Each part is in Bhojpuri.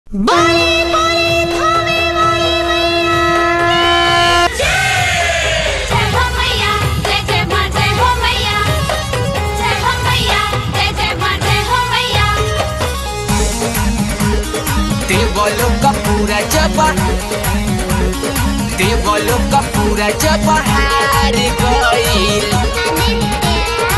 बड़ी बड़ी थावे वाली मैया जय हो मैया जय जय मां जय हो मैया जय हो मैया जय जय मां जय हो मैया देवलो का पूरा जबा देवलो का पूरा जबा हार गईल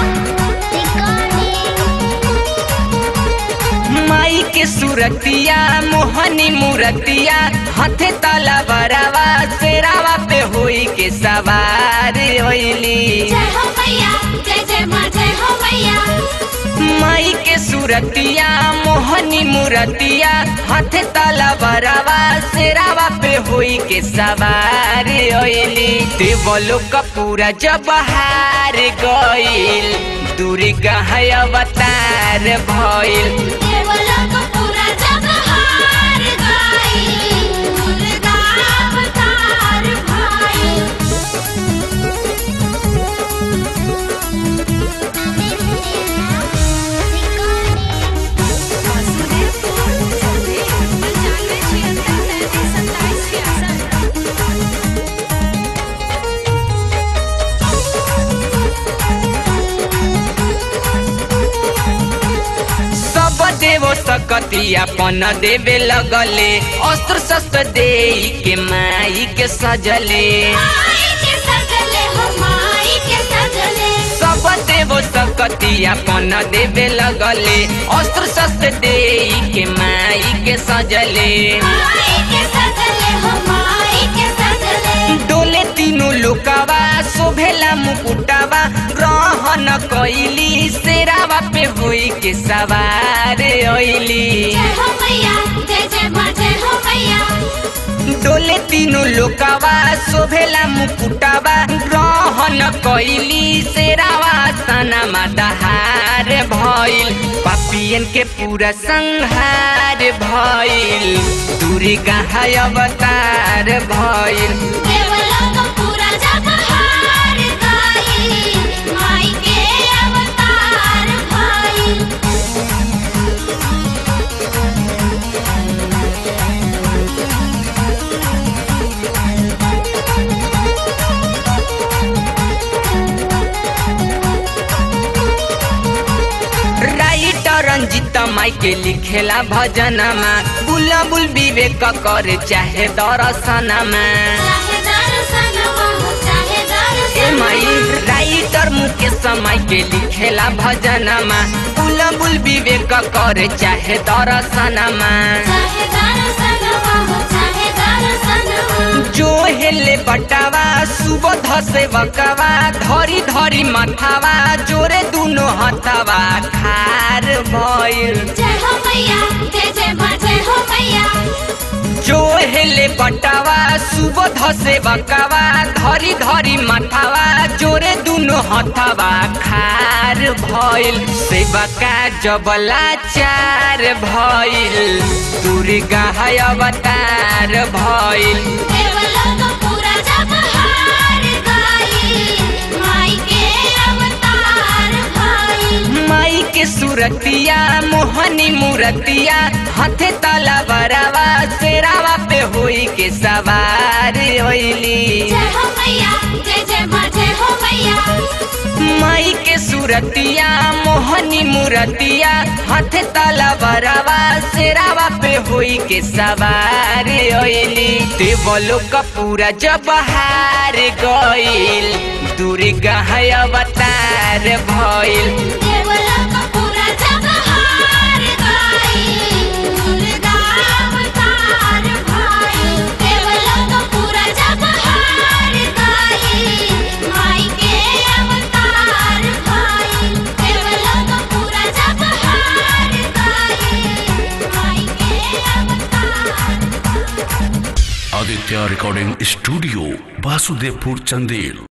माई के सूरतिया मोहनी मूरतिया हाथे ताला बरावा शेरावा पे होई के सवार होइली जय हो मैया जय जय मां जय हो मैया माई के सूरतिया मोहनी मूरतिया हाथे ताला बरावा शेरावा पे होई के सवार होइली देवलो का पूरा जब हार गईल दुर्गा है अवतार भइल देवलों को पूरा जग हार गई दुर्गा अवतार भाई सब देवो सकती अपन देवे लगले अस्त्र शस्त्र दे के माई के सजले माई के सजले हो माई के सजले सब देवो सकती अपन देवे लगले अस्त्र शस्त्र दे के माई के सजले माई के सजले हो माई के सजले डोले तीनों लोकावा शोभेला मुकुटावा ग्रहण कैली शेरावा पे होई के सवार ओइली जय हो मैया जय जय मां जय हो मैया डोले तीनों लोकावा शोभेला मुकुटावा ग्रहण कैली शेरावा सनमा दहार भइल पापियन के पूरा संहार भइल दुर्गा है अवतार भइल देवलों को पूरा जग हार गई माई के अवतार भाई राइटर रंजित माई के लिखेला भजनमा बुलबुल विवेक करे चाहे दर्शनमा चाहे दर्शन हो चाहे ए दर्शन माई राइटर मुकेश माई के लिखेला भजनमा बुलबुल विवेक करे चाहे दर्शनमा चाहे दर्शन हो चाहे दर्शन जो हेले बटावा सुबह से बकवा धरी धरी माथावा जोरे दुनो हथावा खार भइल जय हो मैया जय जय मां जय हो मैया जो हेले बटावा सुबह से बकवा धरी धरी माथावा जोरे दुनो हथावा खार भइल सेवका जबला चार भइल दुर्गा है अवतार भइल देवलों को पूरा जग हार गई माई के अवतार भाई माई के सूरतिया मोहनी मूरतिया हाथे ताला बरावा शेरावा पे होई के सवार होइली जय हो मैया जय जय मां जय हो मैया माई के सूरतिया मोहनी मूरतिया हाथे ताला बरावा शेरावा पे होई के सवार होइली देवलो का पूरा जब हार गइल दुर्गा है अवतार भइल देवलों को पूरा जग हार गई दुर्गा अवतार भाई देवलों को पूरा जग हार गई माई के अवतार भाई देवलों को पूरा जग हार गई माई के अवतार आदित्य रिकॉर्डिंग स्टूडियो वासुदेवपुर चंदेल